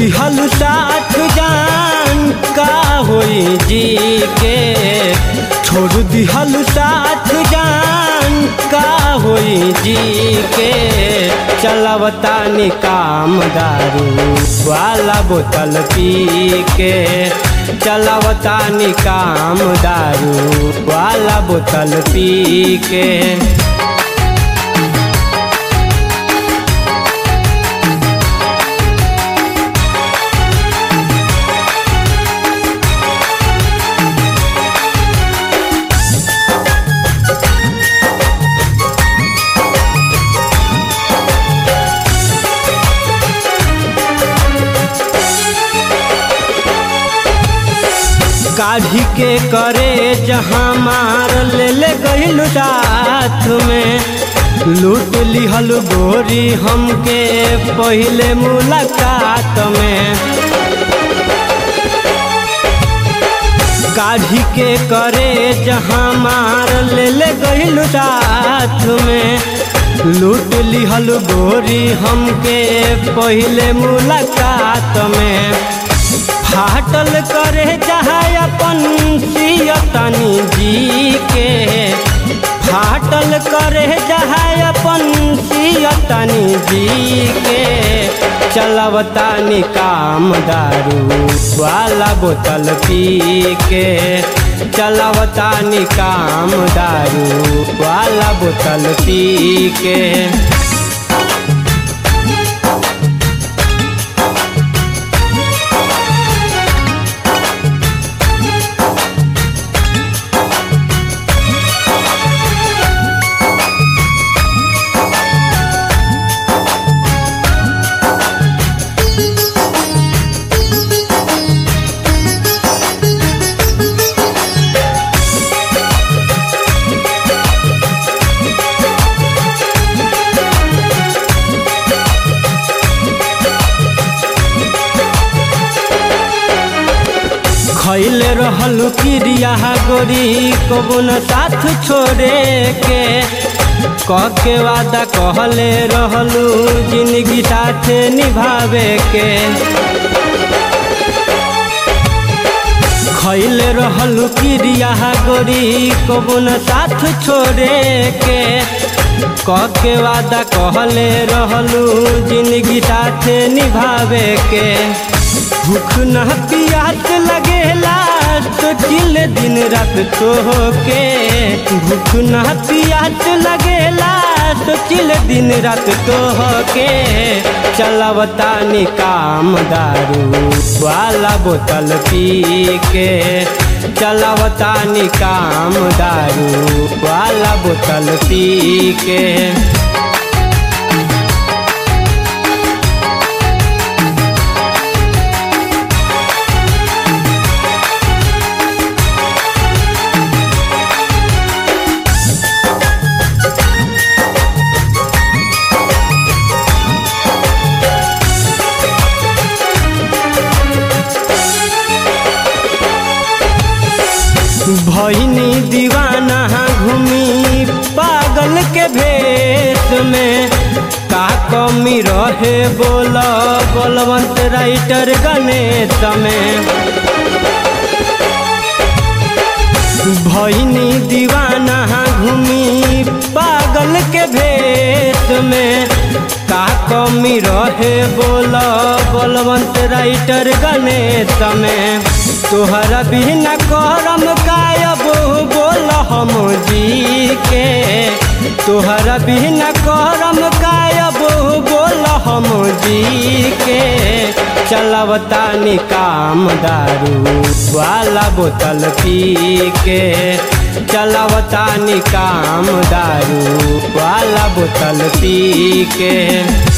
दिहल साथ जान का होई जी के छोड़ दिहल साथ जान का होई जी के चलवता काम दारू वाला बोतल पी के चलवता काम दारू वाला बोतल पी के काढ़ी के करे जहाँ मार ले ले गईल साथ में लूट लिहल गोरी हमके पहले मुलाकात में काढ़ी के करे जहाँ मार ले ले गईल साथ में लूट लिहल गोरी हमके पहले मुलाकात में फाटल करे जहाँ अपन सियतनी जी के फाटल करे जहाँ अपन सियतनी जी के चलवता काम दारू वाला बोतल पी के चलवता काम दारू वाला बोतल पी के खैल रहल क्रिया गोरी कबुन साथ छोड़े के कह के वादा कहले रहलू जिंदगी साथ निभावे के खैल रहल क्रिया गोरी कबुन साथ छोड़े के कह के वादा कहले रहलू जिंदगी साथ निभावे के भूख न पियास लगेला तो किल दिन रात तो के भूख न पियास लगेला तो किल दिन रात तो के चलवता काम दारू वाला बोतल पी के चलवता काम दारू वाला बोतल पी के भैनी दीवाना घूमी पागल के भेष में का कमी रहे बोल बलवंत राइटर गणेश में भैनी दीवाना घूमी पागल के भेष में का कमी रहे बोल बलवंत राइटर गणेश में तोहरा बिना करम कायब बोल हम जी के तोहरा बिना करम कायब बोल हम जी के चलवता काम दारू वाला बोतल पी के चलवता काम दारू वाला बोतल पी के